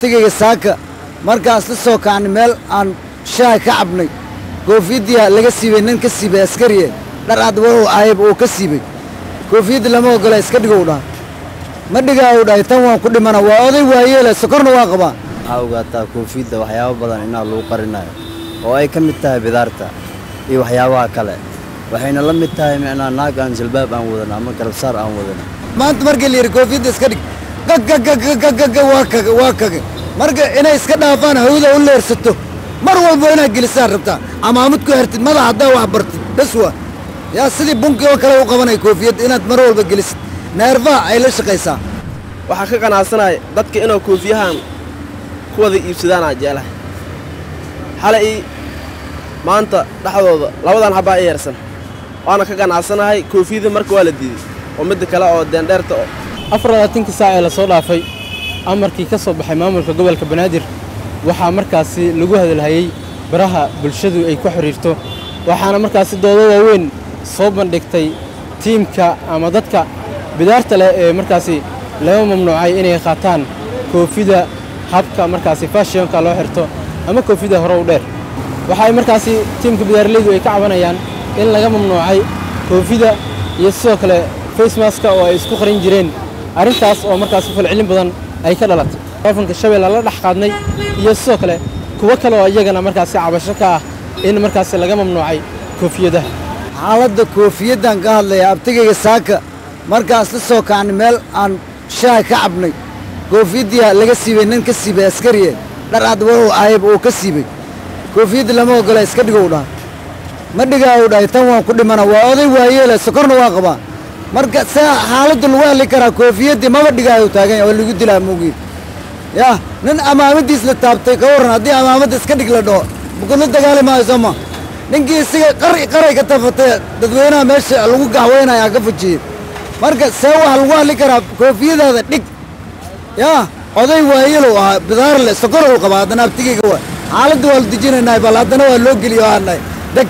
abtigayga saaka markaas la soo kacnay meel aan shaaha ka cabnay koofiyaddiia laga siibay nin ka siibay askariye dhar cad wuxuu ahayb uu ka siibay koofiyadda lama ogola iska dhigow dhaha ma dhigaa uu dhahay tan waan ku dhimana waa oday waayeele sokorna waa qabaa waxaa ogaataa koofiyadda waxyaabo badan inaa lagu qarinayo oo ay ka mid tahay bidaarta iyo waxyaabaha kale waxayna la mid tahay micnaa naag aan jalbaab aan wadana ama garabsaar aan wadana maanta markii la yidhi koofiyadda iska dhig gagagagagagaga waa kaga waa kaga marka inay iska dhaafaan hawda u leersato mar walba inaad gelisaan rabtaa amaamad ku hertid madax haddaa wax bartid bes waa yaa sidii bunkii oo kale u qabanay koofiyadda inaad mar walba gelisid neerfaha ay la shaqaysaa waxaan ka qanacsanaya dadka inuu koofiyahan ku wada iibsadaanaa jeclahay xalay ii maanta dhexdooda labadan habbaa i yeersan waana ka ganacsanahay koofiyada marka waa la diiday oo midda kale oo deendheerta oo afar labaatankii saac ee la soo dhaafay amarkii ka soo baxay maamulka gobolka banaadir waxaa markaasi lagu hadalhayey baraha bulshadu ay ku xidhiirto waxaana markaasi doodo waaweyn soo bandhigtay tiimka ama dadka bidaarta leh ee markaasi laga mamnuucay inay qaataan koofida habka markaasi fashionka loo xirto ama koofida hore u dheer waxa ay markaasi tiimka bidaarleydu ay ka cabanayaan in laga mamnuucay koofida iyo sidoo kale facemaska oo ay isku qarin jireen arrintaas oo markaasi falcelin badan ay ka dhalatay taleefanka shabeella la dhex qaadnay iyo sidoo kale kuwo kale oo iyagana markaasi cabasho ka ah in markaasi laga mamnuucay koofiyadaha xaaladda koofiyaddan ka hadlaya abtigayga saaka markaas la soo kacnay meel aan shaaha ka cabnay koofiyaddiia laga siibay nin ka siibay askariye dhar cad wuxuu ahayb uu ka siibay koofiyadda lama ogola iska dhigow dhaha ma dhigaa uu dhahay tan waan ku dhimana waa oday waayeele sokorna waa qabaa marka see xaaladda lagu hadli karaa koofiyaddii maba dhigaayo taagan yahay waa lagu dilaa mugii yah nin amaamadiis la taabtay ka warran haddii amaamadda iska dhig la dhaho bukula dagaali maayo soo ma ninkii isiga qari qaray ka tafatay dadweynaha meesha lagu gaxweynayaa ka fujiyey marka see waxa lagu hadli karaa koofiyadaada dhig yaa oday waayeelow ahaa bidaar le sokorow qabaa haddana abtigayga waa xaaladda waa la dejinaynaa bal haddana waa loo geliyo aannahay deg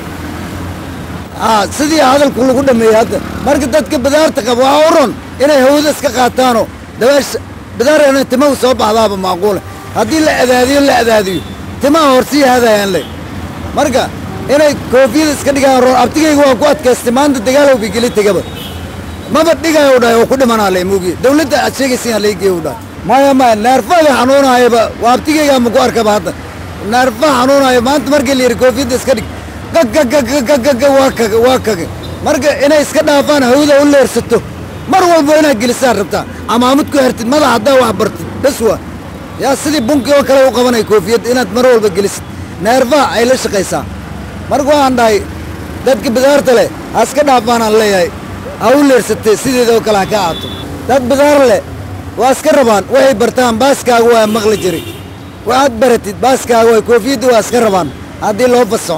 aa sidii hadalku lagu dhammeeyey hadda marka dadka bidaarta qaba waxaa u ron inay hawada iska qaataanoo dabeesha bidaarana timahu soo baxdaaba macquule haddii la adaadiyo la adaadiyo timaha horsii haadayaan le marka inay koofiyada iska dhigaan roon abtigayga waa ku adkaystay maanta dagaalow bay geli tegaba maba dhigaayo dhahay oo ku dhimanaa le muugi dawladda aad sheegaysiin leegeeyo dhahay maya maya neerfada xanuunaayaba waa abtigaygaa ma ku arkaba hadda neerfaha xanuunaayo maanta markii la yidhi koofiyadda iska dhig gagagagagagaga waa kaga waa kaga marka inay iska dhaafaan hawda u leersato mar walba inaad gelisaan rabtaa amaamad ku hertid madax haddaa wax bartid bes waa yaa sidii bunkii oo kale u qabanay koofiyadda inaad mar walba gelisid neerfaha ay la shaqaysaa marka waxaan dhahay dadka bidaarta leh ha iska dhaafaanaan leeyahay ha u leersatee sideeda oo kale ha ka aato dad bidaar leh waa iska rabaan waxay bartaan baaskaaga waa maqli jiray waxaad baratid baaskaaga waa koofiyadda waa iska rabaan haddii loo fasaxo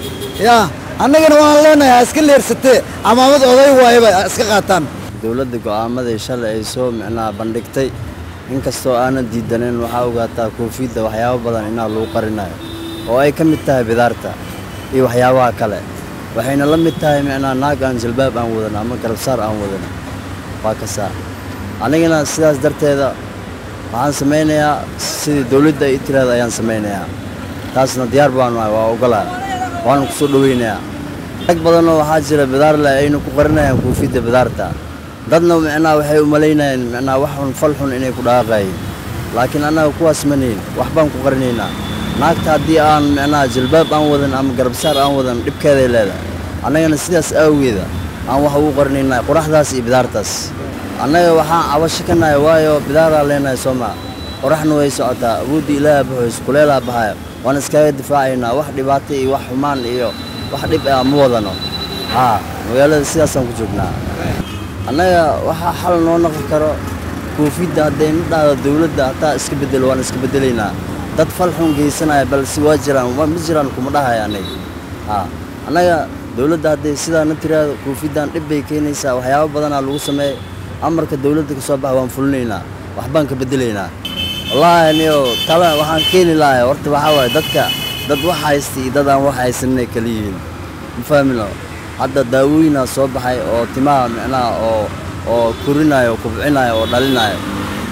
yaa annagana waan leenahay ha iska leersatee amaamad oday waayaba ha iska qaataan dowladda go'aamadii shalay ay soo micnaha bandhigtay inkastoo aanan diidanin waxaa ogaataa koofiyadda waxyaabo badan inaa lagu qarinayo oo ay ka mid tahay bidaarta iyo waxyaabaha kale waxayna la mid tahay micnaha naag aan jalbaab aan wadana ama garabsaar aan wadana waa kasaa anigana sidaas darteeda waxaan samaynayaa sidii dowladda ay tiraada ayaan samaynayaa taasna diyaar baanu ahay waa ogolaa waana ku soo dhoweynayaa rag badanoo waxaa jira bidaar leh ayna ku qarinayaan koofiyadda bidaarta dadna micnaha waxay u malaynayaan micnaha wax xun fal xun inay ku dhaaqayeen laakiin annaga kuwaas manihin wax baan ku qarinaynaa naagta haddii aan micnaha jalbaab aan wadan ama garabsaar aan wadan dhibkeeday leedahay annagana sidaas aawigeeda aan wax ugu qarinaynaa qoraxdaas iyo bidaartaas annaga waxaan cabasho ka nahay waayo bidaaraa leenahay soo maa qoraxna way socotaa awoodda ilaaha baxoys kuleelaa baxaya waan iskaga difaacaynaa wax dhibaato iyo wax xumaan iyo wax dhib ah ma wadano haa magaalada sidaasaan ku joognaa annaga waxaa xal noo noqon karo koofidda hadday na dhahdo dawladda hataa iska beddelo waan iska beddelaynaa dad fal xun geysanaya balse waa jiraan ma jiraan kuma dhahaya aniga haa annaga dawladda hadday sidaa na tiraado koofiddan dhib bay keenaysaa waxyaabo badanaa lagu sameeya amarka dawladda ka soo baxa waan fulinaynaa waxbaan ka beddelaynaa wallaahi aniyo tala waxaan keeni lahay horta waxaa waaye dadka dad wax haysta iyo dad aan wax haysaninay kala yihiin ma fahmino hadda daawooyinaa soo baxay oo timaha micnaha oo oo korinayo oo kubcinayo oo dhalinayo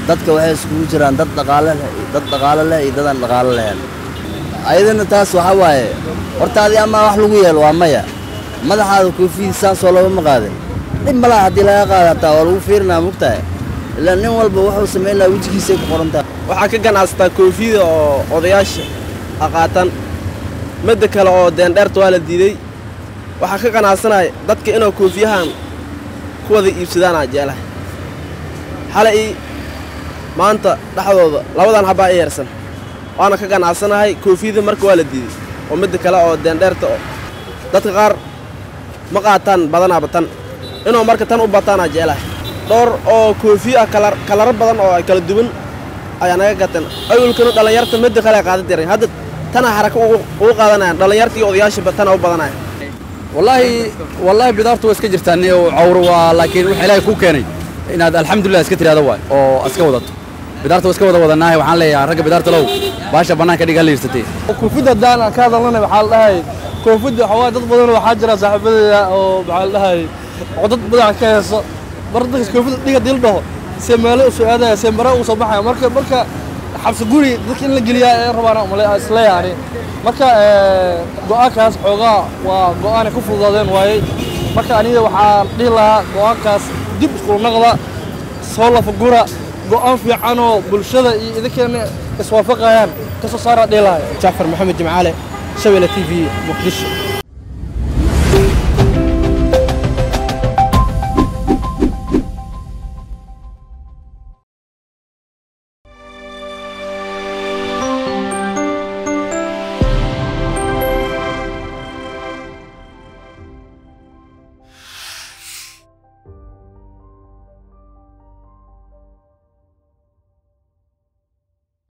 dadka waxay iskugu jiraan dad dhaqaale leh dad dhaqaale leh iyo dadaan dhaqaale lahayn ayadana taas waxaa waaye horta adi amaa wax lagu yeelo waa maya madaxaada koofiyada saasoo lagama qaadin dhib malaha haddii laga qaada hataa waa lagu fiirinaa mugtahay ilaa nin walba wuxuu samayn lahaa wejigiisay ku qoran tahay waxaa ka ganacsataa koofiyada oo odayaasha aqaatan midda kale oo deendheerta waa la diiday waxaa ka ganacsanaya dadka inuu koofiyahan ku wada iibsadaanaa jeclahay xalay ii maanta dhexdooda labadan habbaa i yarsan waana ka ganacsanahay koofiyada marka waa la diiday oo midda kale oo deendheerta oo dadka qaar ma qaataan badanaaba tan inuu marka tan u bataanaa jeclahay dhowr oo koofiyo ah kalar kalaro badan oo ay kala duwan ayaa naga gateen awalkana dhallinyarta midda kale ay qaadan jireen hadda tanaa haraka ugu ugu qaadanayaan dhallinyarta iyo odayaashaba tana u badanaya wallaahi wallaahi bidaartu waa iska jirtaa ni oo cawr waa laakiin waxa ilaahay kuu keenay inaad alxamdulilah iska tiraahdo waay oo iska wadato bidaarta waa iska wada wadanaahay waxaan leeyahay ragga bidaarta low baasha bannaanka dhig hala yirsatee koofidda haddaan aan ka hadalnana waxaa la dhahay koofidda waxaa waaye dad badan waxaa jira saaxiibadeeda oo maxaa la dhahay oo dad badan ka heeso mar dadkas koofidda dhiga dil dhaho see meelo u soo aadaya see mare u soo baxaya marka marka xabsi guri dadka in la geliyaa ee rabaan male isleeyaani marka go'aankaas xoogaa waa go'aanay ku fududaadeen waayey marka aniga waxaan dhihi lahaa go'aankaas dib iskula naqda soo lafagura go'aan fiicanoo bulshada iyo idinkeena iswaafaqayaan ka soo saaraa dhihi lahay jacfar maxamed jimcaale shabeelle t v muqdisho